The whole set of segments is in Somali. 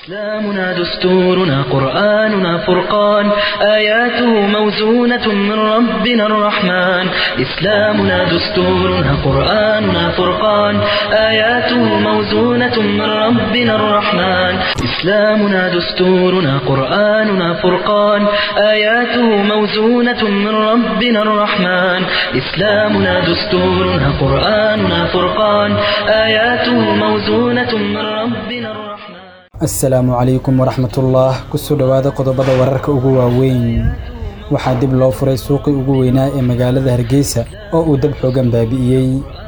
إسلامنا دستورنا قرآننا فرقان آياته موزونة من ربنا الرحمن إسلامنا دستورنا قرآننا فرقان آياته موزونة من ربنا الرحمن إسلامنا دستورنا قرآننا فرقان آياته موزونة من ربنا الرحمن إسلامنا دستورنا قرآننا فرقان آياته موزونة من ربنا الرحمن asalaamu calaykum waraxmatullah kusoo dhowaada qodobada wararka ugu waaweyn waxaa dib loo furay suuqii ugu weynaa ee magaalada hargeysa oo uu dab xoogan baabi'iyey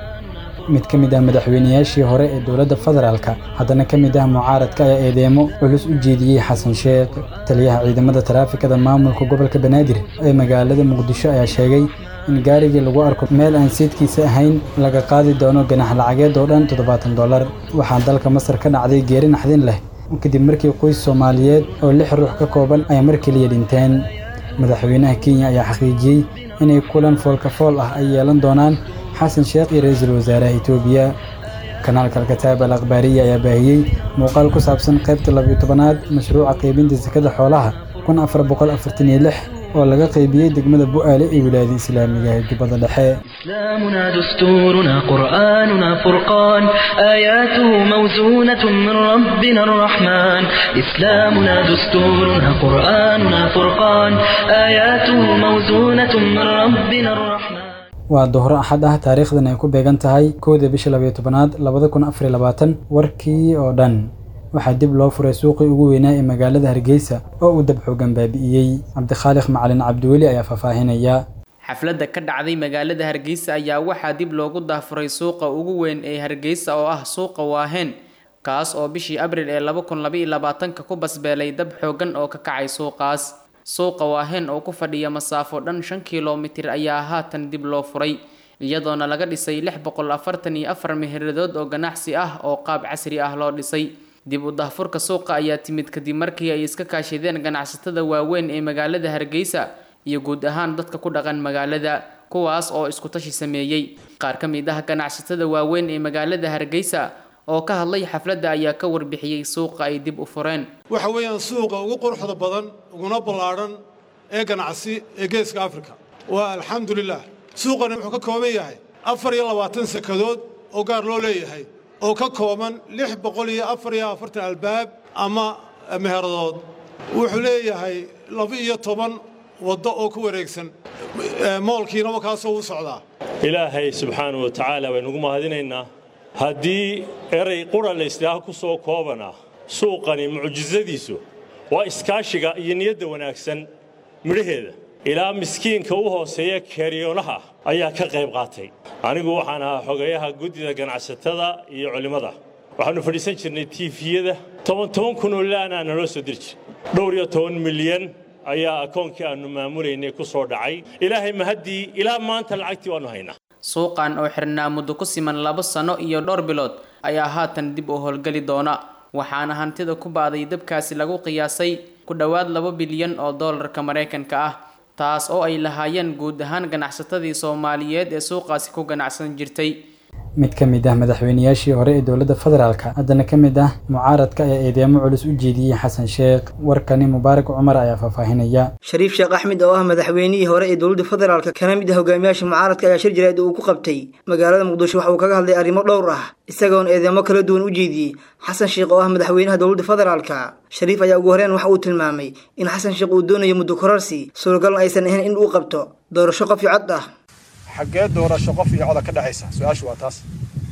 mid ka mid ah madaxweynayaashii hore ee dowladda federaalka haddana ka mid ah mucaaradka ayaa eedeemo culus u jeediyey xasan sheekh taliyaha ciidamada taraafikada maamulka gobolka banaadir ee magaalada muqdisho ayaa sheegay in gaarigii lagu arko meel aan seedkiisa ahayn laga qaadi doono ganax lacageed oo dhan toddobaatan dollar waxaa dalka masar ka dhacday geeri naxdin leh kadib markii qoys soomaaliyeed oo lix ruux ka kooban ay mar keliya dhinteen madaxweynaha kenya ayaa xaqiijiyey inay kulan foolkafool ah ay yeelan doonaan xasan sheekh iyo ra-iisul wasaaraha etoobiya kanaalka alkataab al akhbaariya ayaa baahiyey muuqaal ku saabsan qaybta labiyo tobanaad mashruuca qaybinta sakada xoolaha kun afar boqol afartan iyo lix oo laga qaybiyey degmada bu'aale ee wilaayada islaamiga ee jubbada dhexe إسلامنا دستورنا قرآننا فرقان آياته موزونة من ربنا الرحمن إسلامنا دستورنا قرآننا فرقان آياته موزونة من ربنا الرحمن waa dohro axad ah taariikhdan ay ku beegan tahay kowda bisha labayo tobanaad labada kun afar iyo labaatan warkii oo dhan waxaa dib loo furay suuqii ugu weynaa ee magaalada hargeysa oo uu dab xoogan baabi'iyey cabdikhaaliq macalin cabdiweli ayaa faahfaahinaya xafladda ka dhacday magaalada hargeysa ayaa waxaa dib loogu daafuray suuqa ugu weyn ee hargeysa oo ah suuqa waaheen kaas oo bishii abril ee laba kun labaiyo labaatanka ku basbeelay dab xoogan oo ka kacay suuqaas suuqa waaheen oo ku fadhiya masaafo dhan shan kilomitir ayaa haatan dib loo furay iyadoona laga dhisay lix boqol afartan iyo afar meheradood oo ganacsi ah oo qaab casri ah loo dhisay dib u daahfurka suuqa ayaa timid kadib markii ay iska kaashadeen ganacsatada waaweyn ee magaalada hargeysa iyo guud ahaan dadka ku dhaqan magaalada kuwaas oo isku tashi sameeyey qaar ka mid ah ganacsatada waaweyn ee magaalada hargeysa oo ka hadlay xafladda ayaa ka warbixiyey suuqa ay dib u fureen waxa weeyaan suuqa ugu quruxda badan uguna ballaadhan ee ganacsi ee geeska afrika waa alxamdulilah suuqani wuxuu ka kooban yahay afar iyo labaatan sakadood oo gaar loo leeyahay oo ka kooban lix boqol iyo afar iyo afartan albaab ama meheradood wuxuu leeyahay laba iyo toban waddo oo ku wareegsan moolkiinaba kaasoo u socdaa ilaahay subxaanau wa tacaala baynugu mahadinaynaa haddii eray qura laysdhaaha ku soo koobanaa suuqani mucjisadiisu waa iskaashiga iyo niyadda wanaagsan midhaheeda ilaa miskiinka u hooseeya keeriyoonaha ayaa ka qayb qaatay anigu waxaan ahaa xogeeyaha guddida ganacsatada iyo culimmada waxaannu fadhiisan jirnay tiifiyada toban toban kunoo laanaa naloo soo diri jir dhowr iyo toban milyan ayaa akoonkii aannu maamulaynay ku soo dhacay ilaahay mahaddii ilaa maanta lacagtii waannu haynaa suuqan oo xirnaa muddo ku siman labo sano iyo dhowr bilood ayaa haatan dib u howlgeli doona waxaana hantida ku baaday dabkaasi lagu qiyaasay ku dhowaad laba bilyan oo doolarka maraykanka ah taas oo ay lahaayeen guud ahaan ganacsatadii soomaaliyeed ee suuqaasi ku ganacsan jirtay mid ka mid ah madaxweynayaashii hore ee dowladda federaalka haddana ka mid ah mucaaradka ayaa eedeemo culus u jeediyey xasan sheekh warkani mubaarak cumar ayaa faahfaahinaya shariif sheekh axmed oo ah madaxweynihii hore ee dowladda federaalka kana mid ah hogaamiyaasha mucaaradka ayaa shir jireed uu ku qabtay magaalada muqdisho waxa uu kaga hadlay arrimo dhowr ah isagoona eedeemo kala duwan u jeediyey xasan sheekh oo ah madaxweynaha dowladda federaalka shariif ayaa ugu horeen waxa uu tilmaamay in xasan sheekh uu doonayo muddo korarsi suuragalna aysan ahayn in uu qabto doorasho qof iyo cod ah xaggee doorasho qof iyo coda ka dhexaysa su-aashu waa taas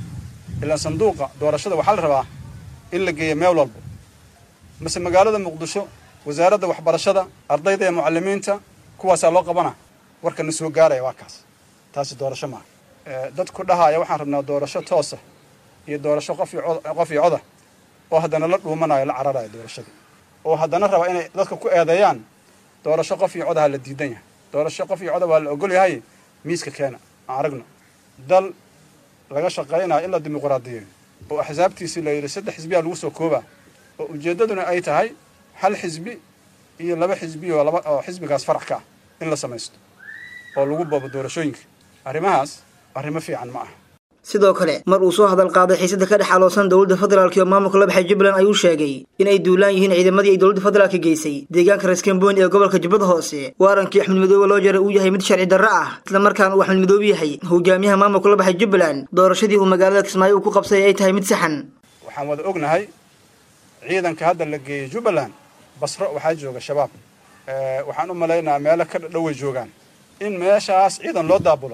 ilaan sanduuqa doorashada waxaa la rabaa in la geeyo meel walbo mase magaalada muqdisho wasaaradda waxbarashada ardayda iyo mucalimiinta kuwaasaa loo qabana warkana soo gaaraya waa kaas taasi doorasho maaha dadku dhahaya waxaan rabnaa doorasho toosa iyo doorasho qof qof iyo coda oo haddana la dhuumanayo la cararayo doorashadii oo haddana raba inay dadka ku eedeeyaan doorasho qof iyo codaha la diidan yahay doorasho qof iyo coda waa la ogol yahay miiska keena aan aragno dal laga shaqaynayo in la dimuqraadiyeeyo oo axsaabtiisii la yidhi saddex xisbiyaa lagu soo koobaa oo ujeeddaduna ay tahay hal xisbi iyo laba xisbi oo laba oo xisbigaas farax ka ah in la samaysto oo lagu boobo doorashooyinka arrimahaas arrimo fiican ma aha sidoo kale mar uu soo hadal qaaday xiisada ka dhex aloosan dowladda federaalk iyo maamulka la baxay jubbaland ayuu sheegay inay duulaan yihiin ciidamadii ay dowladda federaalka geysay deegaanka reeskamboni ee gobolka jubbada hoose waarankii axmed madoobe loo jaray uu yahay mid sharci darro ah islamarkaana uu axmed madoobe yahay hogaamiyaha maamulka la baxay jubbaland doorashadii uu magaalada kismaayo uu ku qabsay ay tahay mid saxan waxaan wada ognahay ciidanka hadda la geeyey jubbaland basro waxaa jooga shabaab waxaan u malaynayaa meelo ka dhadhoway joogaan in meeshaas ciidan loo daabulo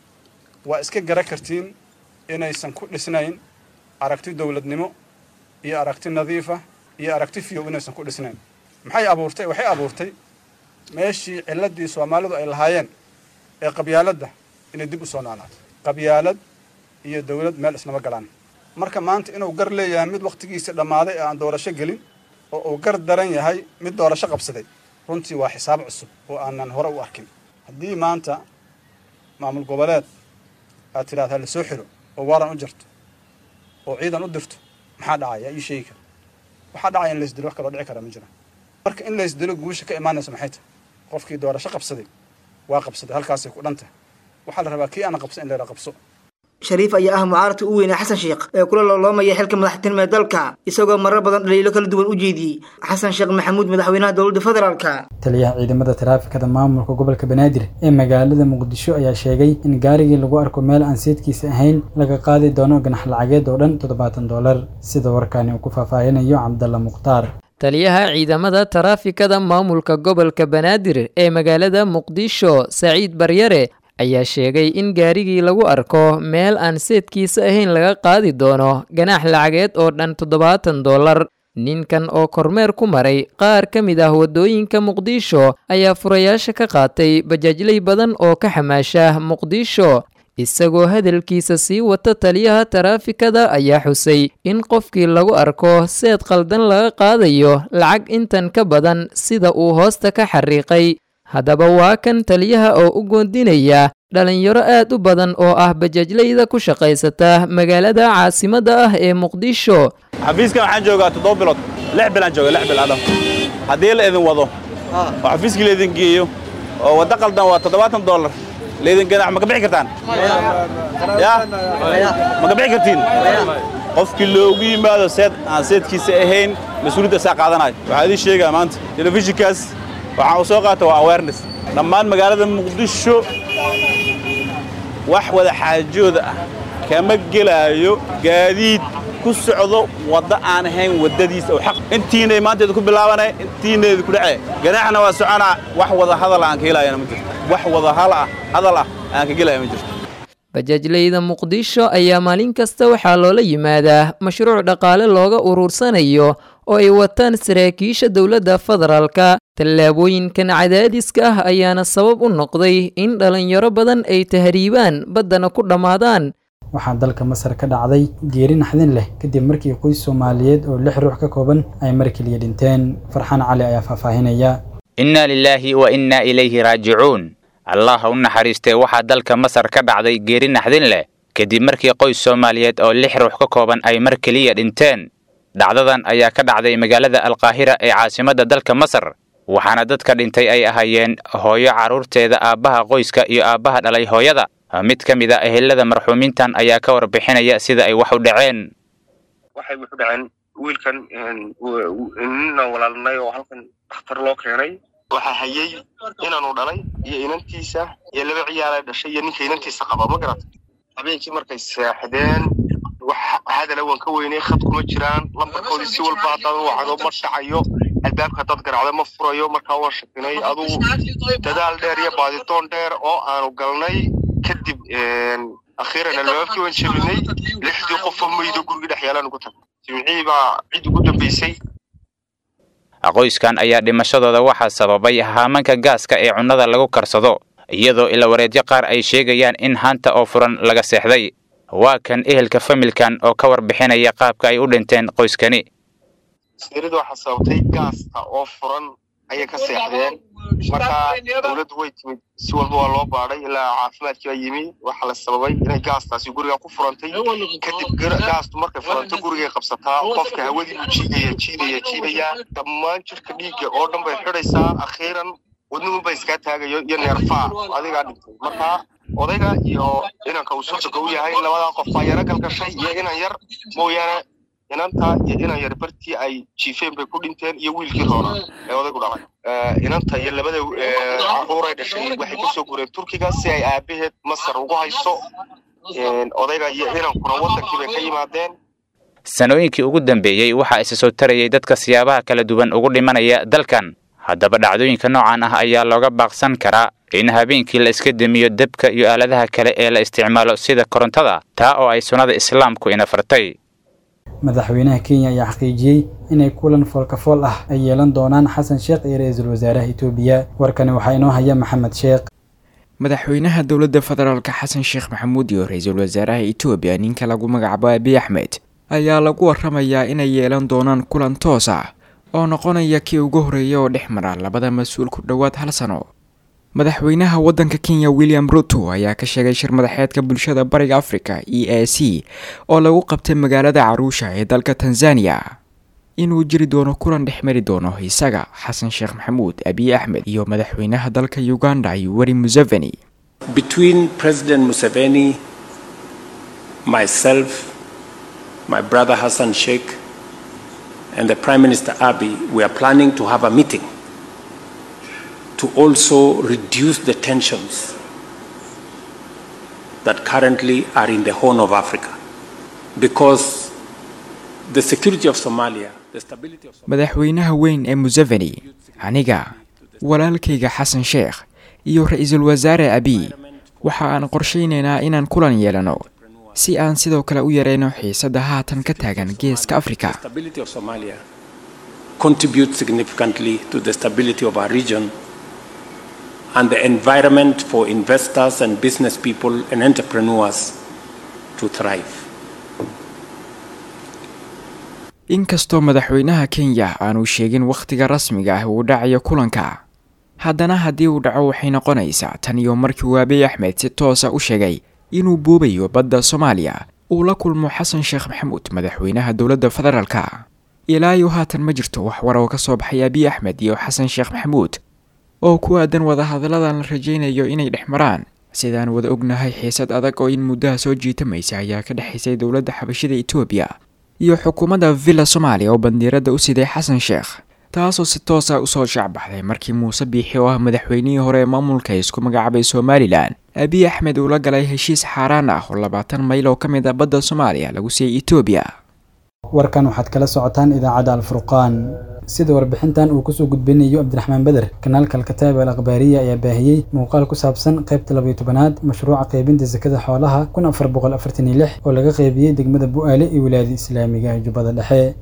waa iska gara kartiin inaysan ku dhisnayn aragti dowladnimo iyo aragti nadiifa iyo aragti fiyow inaysan ku dhisnayn maxay abuurtay waxay abuurtay meeshii cilladii soomaalidu ay lahaayeen ee qabyaaladda inay dib u soo noolaato qabyaalad iyo dowlad meel isnama galaan marka maanta inuu gar leeyahay mid wakhtigiisa dhammaaday ee aan doorasho gelin oo uu gar daran yahay mid doorasho qabsaday runtii waa xisaab cusub oo aanan hore u arkin haddii maanta maamul goboleed aad tidhahda la soo xiro oo waaran u jarto oo ciidan u dirto maxaa dhacaya ii sheegi kara waxaa dhacaya in laysdilo wax kaloo dhici kara ma jira marka in laysdilo guusha ka imaanaysa maxay tahay qofkii doorasho qabsaday waa qabsaday halkaasay ku dhan tahay waxaa la rabaa kii aana qabsan in layra qabso shariif ayaa ah mucaaradka u weynaa xasan sheekh ee kula looloomaya xilka madaxtinimo ee dalka isagoo marar badan dhaliilo kala duwan u jeediyey xasan sheekh maxamuud madaxweynaha dowladda federaalka taliyaha ciidamada taraafikada maamulka gobolka banaadir ee magaalada muqdisho ayaa sheegay in gaarigii lagu arko meel aan seedkiisa ahayn laga qaadi doono ganax lacageed oo dhan toddobaatan dollar sida warkaani uu ku faahfaahinayo cabdalla mukhtaar taliyaha ciidamada taraafikada maamulka gobolka banaadir ee magaalada muqdisho saciid baryare ayaa sheegay in gaarigii lagu arko meel aan seedkiisa ahayn laga qaadi doono ganaax lacageed oo dhan toddobaatan dollar ninkan oo kormeer ku maray qaar ka mid ah waddooyinka muqdisho ayaa furayaasha ka qaatay bajaajley badan oo ka xamaasha muqdisho isagoo hadalkiisa sii wata taliyaha taraafikada ayaa xusay in qofkii lagu arko seed qaldan laga qaadayo lacag intan ka badan sida uu hoosta ka xariiqay haddaba waa kan taliyaha oo u goondinaya dhalinyaro aad u badan oo ah bajaajleyda ku shaqaysata magaalada caasimadda ah ee muqdisho xafiiskan waxaan joogaa toddoba bilood lix bilaan jooga lix bil adam haddii la idin wado oo xafiiskii laydin geeyo oo waddo qaldan waa toddobaatan dollar laydin ganax ma ka bixi kartaan ya ma ka bixi kartiin qofkii loogu yimaado seed aan seedkiisa ahayn mas-uuliyadda saa qaadanayo waxaa idiin sheegaa maanta telefishinkaas waxaan uu soo qaata waa awareness dhammaan magaalada muqdisho wax wada xaajooda ah kama gelaayo gaadiid ku socdo waddo aan ahayn waddadiisa oo xaq intiinay maanta idinku bilaabanay intiina idinku dhacee ganaaxna waa soconaa wax wada hadal aan ka helaayana ma jirto wax wada hal ah hadal ah aan ka gelaya ma jirto bajaajleyda muqdisho ayaa maalin kasta waxaa loola yimaadaa mashruuc dhaqaale looga uruursanayo oo ay wataan saraakiisha dowladda federaalka tallaabooyinkan cadaadiska ah ayaana sabab u noqday in dhalinyaro badan ay tahriibaan baddana ku dhammaadaan waxaa dalka masar ka dhacday geeri naxdin leh kadib markii qoys soomaaliyeed oo lix ruux ka kooban ay mar keliya dhinteen farxaan cali ayaa faahfaahinaya innaa lilaahi wa innaa ilayhi raajicuun allah u naxariistee waxaa dalka masar ka dhacday geeri naxdin leh kadib markii qoys soomaaliyeed oo lix ruux ka kooban ay mar keliya dhinteen dhacdadan ayaa ka dhacday magaalada alkaahira ee caasimadda dalka masar waxaana dadka dhintay ay ahaayeen hooyo carruurteeda aabbaha qoyska iyo aabbaha dhalay hooyada mid ka mid a ehelada marxuumiintan ayaa ka warbixinaya sida ay wax u dhaceen waxay wuxu dhaceen wiilkan nina walaalnay oo halkan dhakhtar loo keenay waxaa hayay inaanu dhalay iyo inantiisa iyo laba ciyaala dhashay iyo ninka inantiisa qaba ma garata habeenkii markay seexdeen wax hadala waan ka weynay khad kuma jiraan lambarkoodii si walba haddaad wacdo ma dhacayo albaabka haddaad garacdo ma furayo markaa waan shakinay adugu dadaal dheer iyo baaditoon dheer oo aanu galnay kadib akhiiran albaabkii waan jebinay lixdii qofoo maydo gurigii dhex yaalaan ugu tagay jimcihii baa cid ugu dambaysay qoyskan ayaa dhimashadooda waxaa sababay haamanka gaaska ee cunnada lagu karsado iyadoo ilawareedyo qaar ay sheegayaan in haanta oo furan laga seexday waa kan ehelka familkan oo ka warbixinaya qaabka ay u dhinteen qoyskani sirida waxaa sababtay gaasta oo furan ayay ka seexdeen markaa dowladdu way timid si walba waa loo baadhay ilaa caafimaadkii baa yimi waxaa la sababay inay gaastaasi guriga ku furantay kadib gaastu markay furanto gurigay qabsataa qofka hawadii buu jiidaya jiidaya jiidaya dhammaan jirka dhiigga oo dhan bay xidhaysaa akhiiran wadnuhu ba iskaa taagayo iyo neerfaa adigaa dhintay markaa odayga iyo inanka uu sodoga u yahay labadaa qof baa yaro galgashay iyo inan yar mooyaane inanta iyo inan yar bartii ay jiifeen bay ku dhinteen iyo wiilkii roona ee odaygu dhalay inanta iyo labada caruuray dhashay waxay kasoo gureen turkiga si ay aabaheed masar ugu hayso odayga iyo inankuna wadankii bay ka yimaadeen sanooyinkii ugu dambeeyey waxaa isa soo tarayay dadka siyaabaha kala duwan ugu dhimanaya dalkan haddaba dhacdooyinka noocan ah ayaa looga baaqsan karaa in habeenkii la iska demiyo debka iyo aaladaha kale ee la isticmaalo sida korontada taa oo ay sunnada islaamku ina fartay madaxweynaha kenya ayaa xaqiijiyey inay kulan foolkafool ah ay yeelan doonaan xasan sheekh iyo ra-iisul wasaaraha itoobiya warkani waxaa inoo haya maxamed sheekh madaxweynaha dowladda federaalka xasan sheekh maxamuud iyo ra-iisul wasaaraha itoobiya ninka lagu magacaabo abiy axmed ayaa lagu waramayaa inay yeelan doonaan kulan toos ah oo noqonaya kii ugu horreeya oo dhex mara labada mas-uul ku dhowaad hal sano madaxweynaha waddanka kenya william ruto ayaa ka sheegay shir madaxeedka bulshada bariga africa e a c oo lagu qabtay magaalada caruusha ee dalka tanzania inuu jiri doono kulan dhex mari doono isaga xasan sheekh maxamuud abiy axmed iyo madaxweynaha dalka uganda yoweri museveni between president museveni myself my brother hassan sheikh and the prime minister abiy we are planning to have a meeting to also reduce the tensions that currently are in the Horn of Africa. Because the security of Somalia, the stability of Somalia. madaxweynaha weyn ee museveni aniga walaalkayga xasan sheekh iyo ra-iisul wasaare abiy waxa aan qorshaynaynaa inaan kulan yeelano si aan sidoo kale u yareyno xiisadda haatan ka taagan geeska afrika stability of Somalia contributes significantly to the stability of our region and the environment for investors and business people and entrepreneurs to thrive. inkastoo madaxweynaha kenya aanu sheegin wakhtiga rasmiga ah uu dhacayo kulanka haddana haddii uu dhaco waxay noqonaysaa tan iyo markii uu abiy axmed si toosa u sheegay inuu boobayo badda soomaaliya uu la kulmo xasan sheekh maxamuud madaxweynaha dowladda federaalka ilaa iyo haatan ma jirto wax war oo ka soo baxay abiy axmed iyo xasan sheekh maxamuud oo ku aadan wadahadalladan la rajaynayo inay dhex maraan sidaan wada ognahay xiisad adag oo in muddaha soo jiitamaysa ayaa ka dhexaysay dowladda xabashida etoobiya iyo xukuumadda villa soomaaliya oo bandiiradda u siday xasan sheekh taasoo si toosa usoo shacbaxday markii muuse biixi oo ah madaxweynihii hore ee maamulka isku magacaabay somalilan abiy axmed uu la galay heshiis xaaraan ah oo labaatan mayl oo ka mid ah badda soomaaliya lagu siiyey etoobiya warkan waxaad kala socotaan idaacadda alfurqaan sida warbixintan uu kusoo gudbinayo cabdiraxmaan beder kanaalka alkataab al akhbaariya ayaa baahiyey muuqaal ku saabsan qaybta labayo tobanaad mashruuca qaybinta sakada xoolaha kun afar boqol afartan iyo lix oo laga qaybiyey degmada bu'aale iyo wilaayada islaamiga ee jubbada dhexe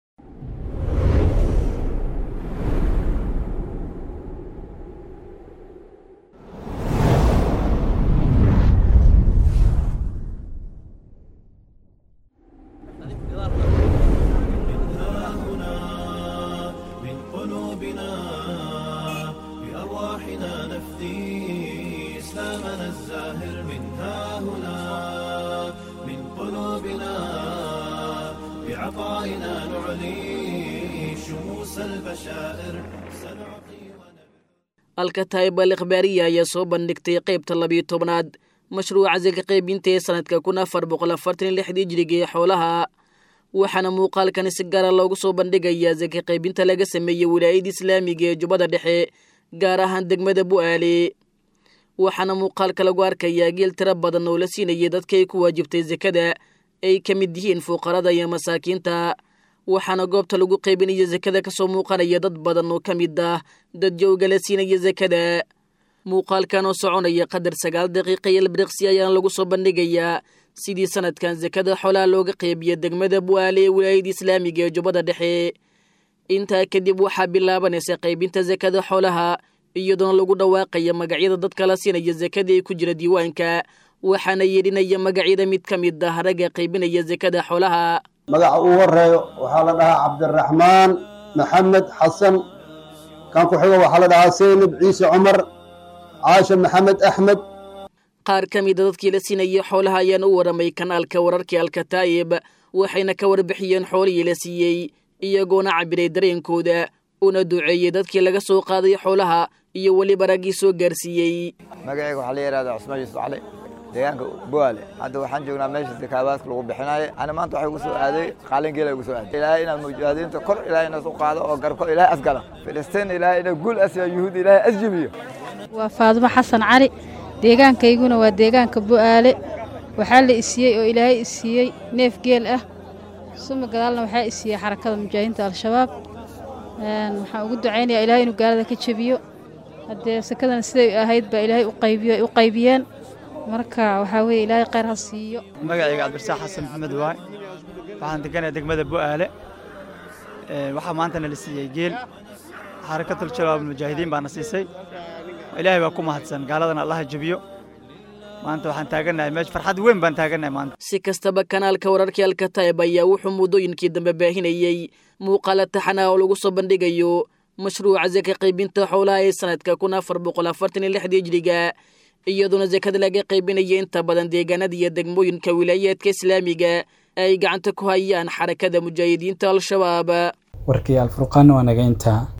alkataib al ikhbaariya ayaa soo bandhigtay qaybta labiyo tobnaad mashruuca saka qaybinta ee sanadka kun afar boqol afartan iyo lixdii jiriga ee xoolaha waxaana muuqaalkani si gaara loogu soo bandhigayaa saka qaybinta laga sameeyey wilaayada islaamiga ee jubbada dhexe gaar ahaan degmada bu'aale waxaana muuqaalka lagu arkayaa geel tiro badan oo la siinayay dadka ay ku waajibtay sakada ay ka mid yihiin fuqarada iyo masaakiinta waxaana goobta lagu qaybinaya sakada kasoo muuqanaya dad badan oo ka mid ah dad jowga la siinaya sakada muuqaalkan oo soconaya qadar sagaal daqiiqa iyo ilbiriqsi ayaana lagu soo bandhigayaa sidii sanadkan sakada xoolaha looga qeybiya degmada bu'aale ee wilaayada islaamiga ee jubbada dhexe intaa kadib waxaa bilaabanaysa qaybinta sakada xoolaha iyadoona lagu dhawaaqaya magacyada dadka la siinaya sakada ee ku jira diiwaanka waxaana yeedhinaya magacyada mid ka mid ah ragga qaybinaya sakada xoolaha magaca uu horeeyo waxaa la dhahaa cabdiraxmaan maxamed xasan kan ku xigo waxaa la dhahaa seynab ciise cumar caasha maxamed axmed qaar ka mida dadkii la siinayay xoolaha ayaana u waramay kanaalka wararkii alkataa'ib waxayna ka warbixiyeen xoolihii la siiyey iyagoona cabiray dareenkooda una duceeyey dadkii laga soo qaaday xoolaha iyo weliba raggii soo gaarsiiyey magacayga waxaa la yidhahdaa cusmaan yuusuf cali deegaanka buaale hadda waxaan joognaa meesha sakaabaadka lagu bixinaayo ana maanta waxay ugu soo aaday qaalingeela ugu soo aaday ilaahay inaad mujaahadiinta kor ilaahay inaad u qaado oo garko ilaahay asgala filistiin ilaahay inaa guul asiya yuhuud ilaahay asjibiyo waa faadumo xasan cali deegaankayguna waa deegaanka bu'aale waxaa la isiiyey oo ilaahay isiiyey neef geel ah suma gadaalna waxaa isiiyey xarakada mujaahidiinta al-shabaab waxaan ugu ducaynayaa ilaahay inuu gaalada ka jebiyo haddee sakadana siday ahayd baa ilaahay u qaybiyeen marka waxaa weeye ilaahay khayr ha siiyo magacayga cabdirsaaq xasan maxamed waay waxaan deganaya degmada bu'aale waxaa maantana la siiyey geel xarakatul shabaab mujaahidiin baana siisay ilaahay baa ku mahadsan gaaladana allaha jebiyo maanta waxaan taagannahay meesha farxad weyn baan taagannahay maanta si kastaba kanaalka wararkii alkataib ayaa wuxuu muddooyinkii dambe baahinayey muuqaala taxanaa oo lagu soo bandhigayo mashruuca saka qaybinta xoolaha ee sanadka kun afar boqol afartan iyo lixdii hijriga iyadoona sakada laga qaybinaya inta badan deegaanada iyo degmooyinka wilaayaadka islaamiga ay gacanta ku hayaan xarakada mujaahidiinta al-shabaab warkii alfurqaan waa naga intaa